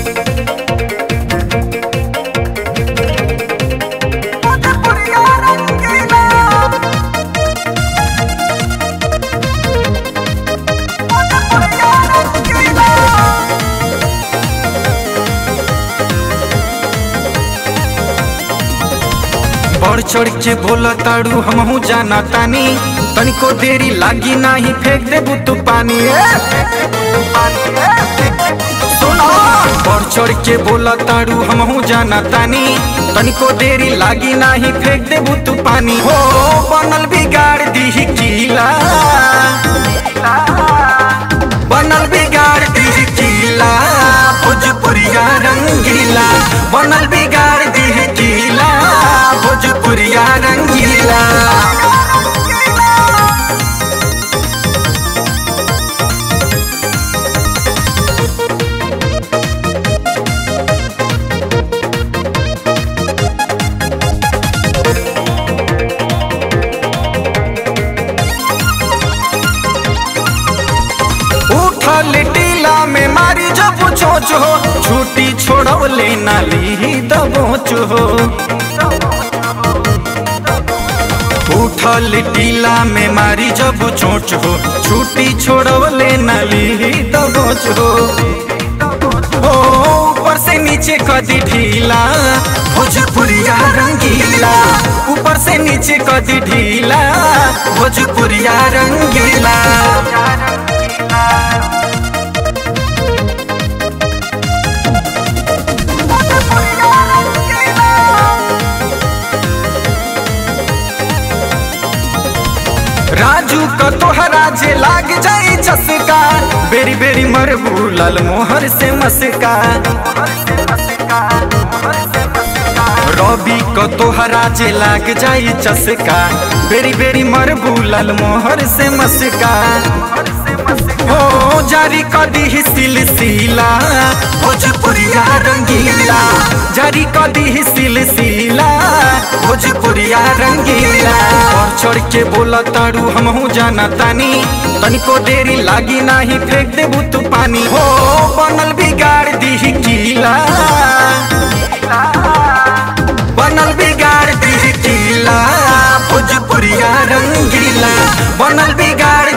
बढ़ चढ़ के बोला ताड़ू हमहू जाना तानी तनिको देरी लागी नाही फेंक देबू तू पानी सुनो बढ़ चढ़ के बोला ताड़ू हमहू जाना तानी तनिको देरी लागी नाही फेंक देबू तू पानी हो बनल बिगाड़ दी कीला बनल बिगाड़ दी कीला भोजपुरिया रंगीला बनल बिगाड़ दी कीला भोजपुरिया रंगीला उठल टीला में मारी जब चोच हो छुट्टी छोड़वले नाली दबोच हो उठल टीला में मारी जब चोच हो छुट्टी छोड़वले नाली दबोच हो हो ऊपर से नीचे कदी ढीला भोजपुरिया रंगीला ऊपर से नीचे कदी ढीला भोजपुरिया रंगीला राजू का तोहरा जे लाग जाई चसका बेरी बेरी मरबू लाल मोहर से मस्का रवि को तोहरा जे लाग जाई चसका बेरी बेरी मरबू लाल मोहर से मस्का हो जारी कदी ही सिलसिला भोजपुरिया रंगीला जारी कदी ही सिलसिला भोजपुरिया रंगीला और चढ़ के बोला ताड़ू हमहू जाना तानी तनिको देरी लागी नाही फेंक देबू तू पानी हो बनल बिगाड़ दी कीला बनल बिगाड़ दी कीला भोजपुरिया रंगीला बनल बिगाड़